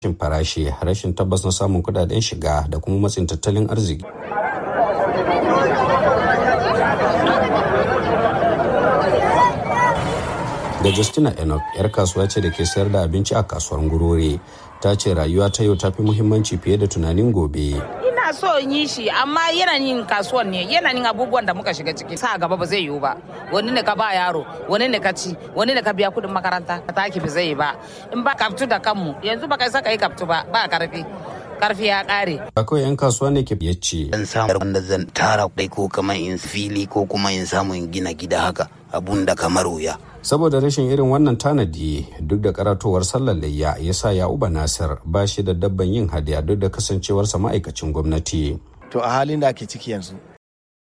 rashin farashi rashin tabbas na samun kudaden shiga da kuma matsin tattalin arziki da justina enoch yar kasuwa ce da ke sayar da abinci a kasuwar gurore ta ce rayuwa ta yau ta fi muhimmanci fiye da tunanin gobe ina so in yi shi amma yanayin kasuwan ne yanayin abubuwan da muka shiga ciki sa gaba ba zai yiwu ba wani ne ka ba yaro wani ne ka ci wani ne ka biya kudin makaranta ka taki ba zai yi ba in ba kaftu da kanmu yanzu ba kai saka yi kaftu ba ba karfi karfi ya kare. Akwai 'yan kasuwa ne ke ce. Zan samu wanda zan tara kuɗi ko kamar in fili ko kuma in samu in gina gida haka abun da kamar wuya. Saboda rashin irin wannan tanadi duk da karatowar sallar layya ya sa ya uba Nasir ba shi da dabban yin hadiya duk da kasancewarsa ma'aikacin gwamnati. To a halin da ake ciki yanzu